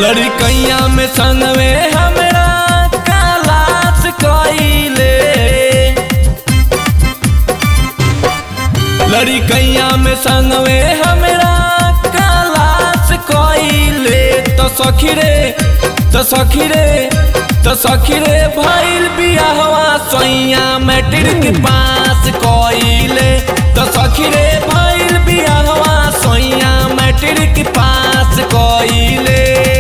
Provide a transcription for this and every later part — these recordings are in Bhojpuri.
लड़कैया में संगवे हमरा कालास कइले लड़कैया में संगवे हमरा कालास कइले तो सखी रे तो सखी रे तो सखी रे भइल बियाहवा सैया मैट्रिक पास कइले तो सखी रे भइल बियाहवा सैया मैट्रिक पास कइले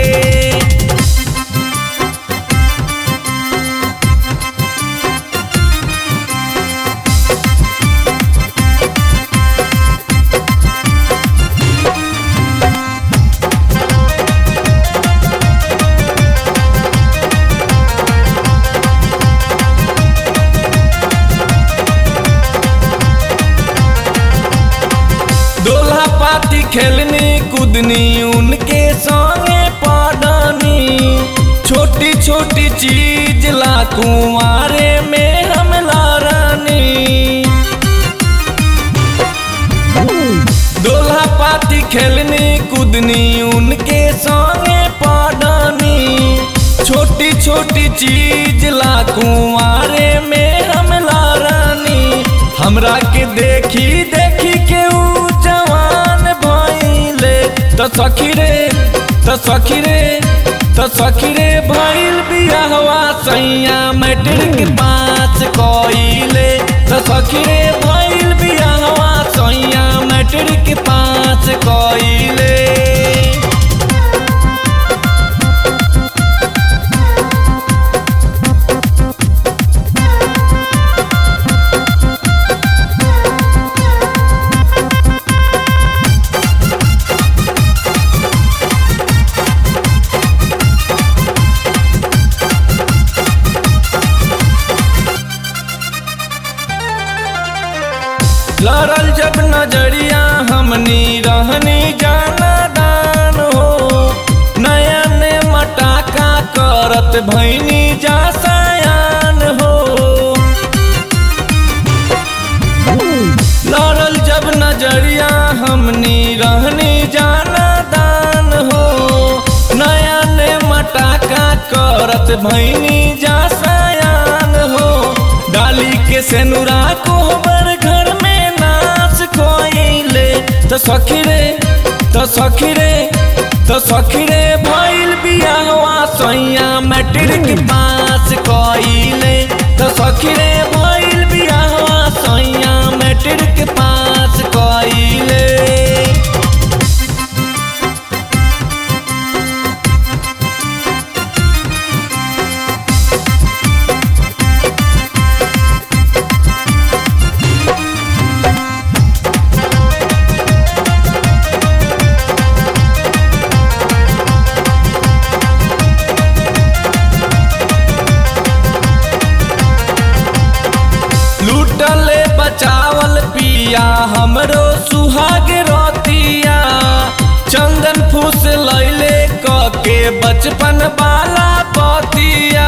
दोल्हा पाती खेलनी कूदनी उनके संगे पड़नी छोटी छोटी चीज ला कुंवारे में हम लड़नी दोल्हा पाती खेलनी कूदनी उनके संगे पड़नी छोटी छोटी चीज ला कुंवारे में हम लड़नी हमरा के देखी देखी के ऊ जवान भइले त सखी रे त सखी रे त सखी रे भइल बियाहवा सैया मैट्रिक पास कइले त सखी रे भइल बियाहवा सैया मैट्रिक पास कइले लड़ल जब नजरिया हमनी रहनी जाना दान हो नया ने मटाका करत भैनी जा सयान हो लड़ल जब नजरिया हमनी रहनी जाना दान हो नया ने मटाका करत भैनी जा सयान हो डाली के सेनुरा कोहबर घर में नाच कोइले तो सखी रे तो सखी रे तो सखी रे भइल बियाहवा सैया मैट्रिक पास कइले तो सखी रे भइल बियाहवा सैया मैट्रिक पास कइले लूटले बचावल पिया हमरो सुहाग रोतिया चंदन फूस लैले क के बचपन वाला बतिया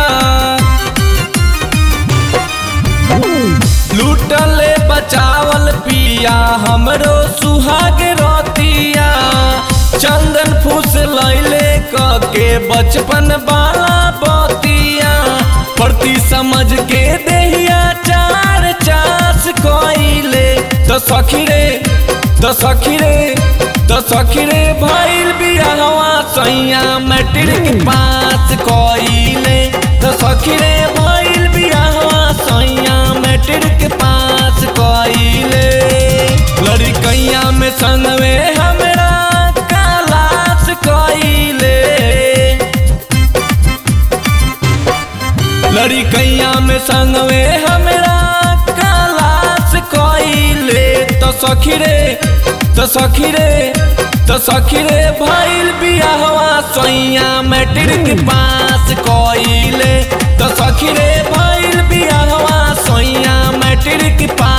लूटले बचावल पिया हमरो सुहाग रोतिया चंदन फूस लैले क के बचपन वाला बतिया प्रति समझ के देहिया चार चास कोइले तो सखी रे तो सखी रे तो सखी रे भइल बियाहवा सैया मैट्रिक पास कोइले तो सखी रे भइल बियाहवा सैया मैट्रिक पास कोइले लड़कैया में संगवे हमरा कालास कोइले लड़कैया में संगवे हमरा कालास कइले तो सखी रे तो सखी रे तो सखी रे भइल बियाहवा सैया मैट्रिक पास कइले तो सखी रे भइल बियाहवा सैया मैट्रिक पास